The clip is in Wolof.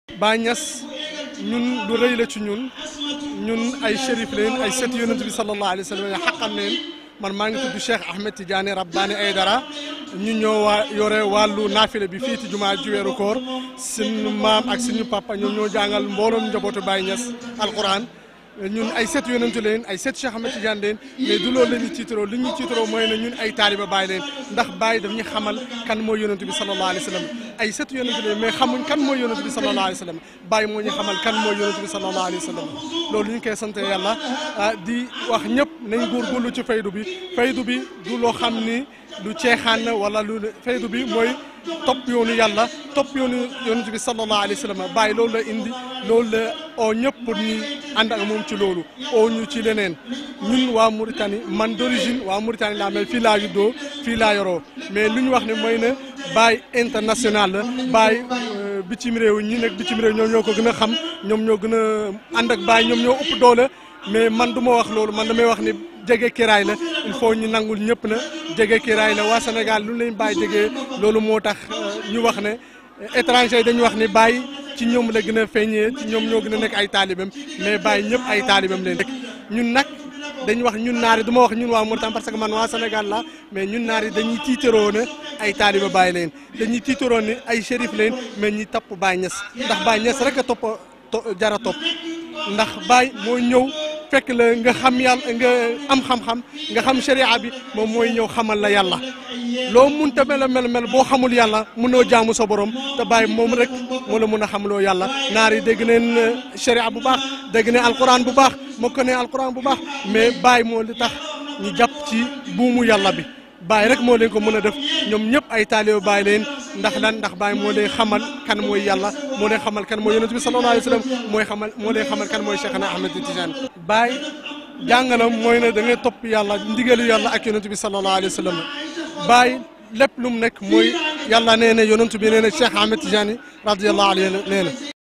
Baay Ñas ñun lu rëy la ci ñun ñun ay shérif leen ay set yonent bi sallallahu alayhi wa sallam ya xaqan leen man maa ngi tudd Cheikh Ahmed Tidiane Rabbani Aydara ñu ñoo waa yore wàllu naafile bi fii ci jumaa ji weeru koor suñu maam ak suñu papa ñoom ñoo jàngal mbooloom njabootu Baay Ñas alquran ñun ay set yonentu leen ay set Cheikh Ahmed Tidiane leen mais du loolu la ñuy tiitaroo li ñuy tiitaroo mooy ne ñun ay taaliba Baay leen ndax Baay daf ñu xamal kan mooy yonentu bi sallallahu alayhi wa sallam ay set yonentu leen mais xamuñ kan mooy yonentu bi sallallahu alayhi wa sallam Baay moo ñu xamal kan mooy yonentu bi sallallahu alayhi wa sallam loolu ñu ngi koy sant yàlla di wax ñëpp nañ góorgóorlu ci faydu bi faydu bi du loo xam ni lu ceexaan na wala lu faydu bi mooy topp yoonu yàlla topp yoonu yonent bi sallallahu alayhi wa sallam bàyyi loolu la indi loolu la oo ñëpp pour ñu ànd ak moom ci loolu oo ñu ci leneen ñun waa Mauritanie man d'origine waa Mauritanie laa mel fii laa juddoo fii laa yoroo mais lu ñu wax ne mooy ne Baay international la Baay bitim réew ñi nekk bitim réew ñoom ñoo ko gën a xam ñoom ñoo gën a ànd ak Baay ñoom ñoo ëpp doole mais man du ma wax loolu man damay wax ni jege kiraay la il faut ñu nangul ñëpp na jege kiraay la waa Sénégal lu leen bàyyi jege loolu moo tax ñu wax ne étranger yi dañu wax ni bàyyi ci ñoom la gën a feeñee ci ñoom ñoo gën a nekk ay taalibam mais bàyyi ñëpp ay taalibam leen ñun nag dañu wax ñun naar yi du ma wax ñun waa Mauritanie parce que man waa Sénégal la mais ñun naar yi dañuy tiitaroo ne ay taaliba bàyyi leen dañuy tiitaroo ne ay shérif leen mais ñi topp Baay Ñas ndax Baay Ñas rek a topp jara topp ndax Baay moo ñëw fekk la nga xam yàlla nga am xam-xam nga xam sharia bi moom mooy ñëw xamal la yàlla loo munta mel mel mel boo xamul yàlla mënoo jaamu sa borom te bàyyi moom rek moo la mun a xamloo yàlla naar yi dégg neen sharia bu baax dégg ne alquran bu baax moo ko ne alquran bu baax mais bàyyi moo li tax ñu jàpp ci buumu yàlla bi bàyyi rek moo leen ko mën a def ñoom ñëpp ay taalibe bàyyi leen ndax lan ndax bàyyi moo leen xamal kan mooy yàlla moo leen xamal kan mooy yonent bi sallallahu alayhi wa sallam mooy xamal moo leen xamal kan mooy Cheikhna Ahmed Tidiane bàyyi jàngalam mooy ne da ngay topp yàlla ndigalu yàlla ak yonent bi sallallahu alayhi wa sallam bàyyi lépp lu mu nekk mooy yàlla nee na yonent bi nee na Cheikh Ahmed Tidiane radiyallahu anhu nee na